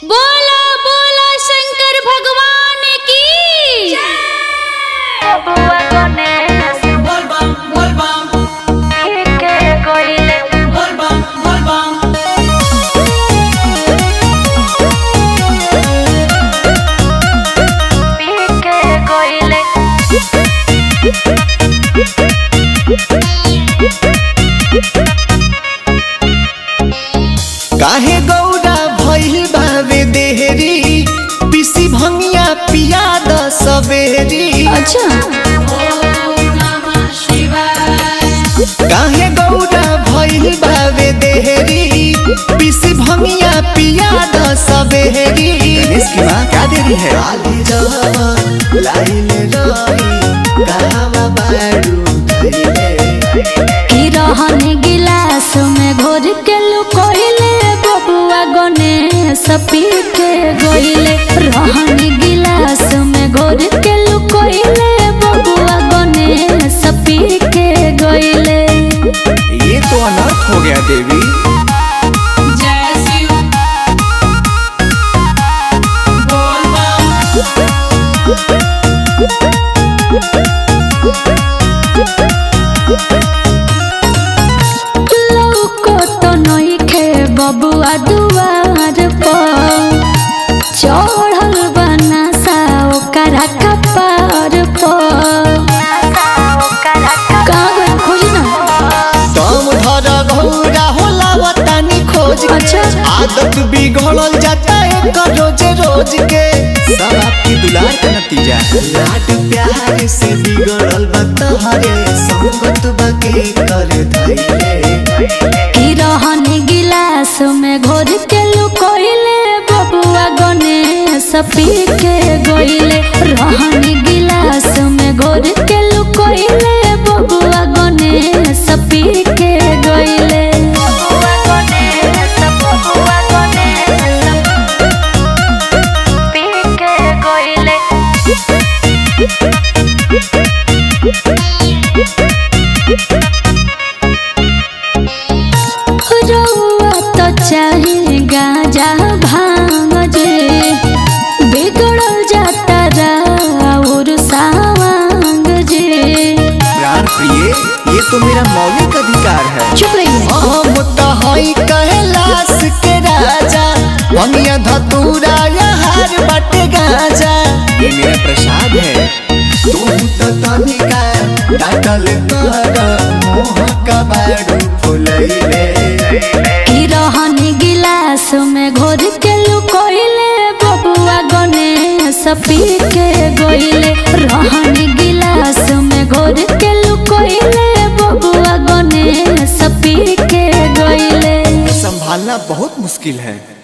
बोला बोला शंकर भगवान की Volvam, volvam, volvam, volvam. काहे गौरा भइल बावे देहरी पिसी भंगिया पिया द सबेरी अच्छा Om Namah Shivaya. काहे गौरा भइल बावे देहरी पिसी भंगिया पिया द सबेरी इसकी माँ क्या देरी है आली जावा लाइन रही कहवा बाड़ू धइले की रहन गिलास में घोर के लुकोइले बबुआ गणेश पी के गोइले रहन गिलास में घोर के लुकोइले बबुआ गणेश पी के गोइले ये तो अनर्थ हो गया देवी Jai Shiv. Volvam, लौको तो नइखे बबुआ दुआर पर चढ़ल बना सा ओकरा कपार पर कहाँ गइल खोजी ना दम धर घौरा होला वतानी खोज के अच्छा। आदत बिगड़ल जाता है रोज रोज के सब आपकी दुलार का नतीजा लाड प्यार से बिगड़ल बतहरे संगत बके कर धइले की रहन गिलास में घोर के लुकोइले बबुआ गणेश पी के गोइले रहन गिलास में घोर के लुकोइले बबुआ गणेश पी के गोइले रउआ तो चाहे गाजा भांग जे बिगड़ल जाता राउर सावांग जे प्राण प्रिय ये तो मेरा मौलिक अधिकार है चुप रहिए हम तो हई कैलाश के राजा भंगिया धतूरा हार बटे गाजा ये मेरा प्रसाद है तू तो तनिका डाटल कर मोह का बाड़ू फुलैले की रहन गिलास में घोर के लुकोइले बबुआ गणेश पी के गोइले रहन गिलास में घोर के लुकोइले बबुआ गणेश पी के गोइले संभालना बहुत मुश्किल है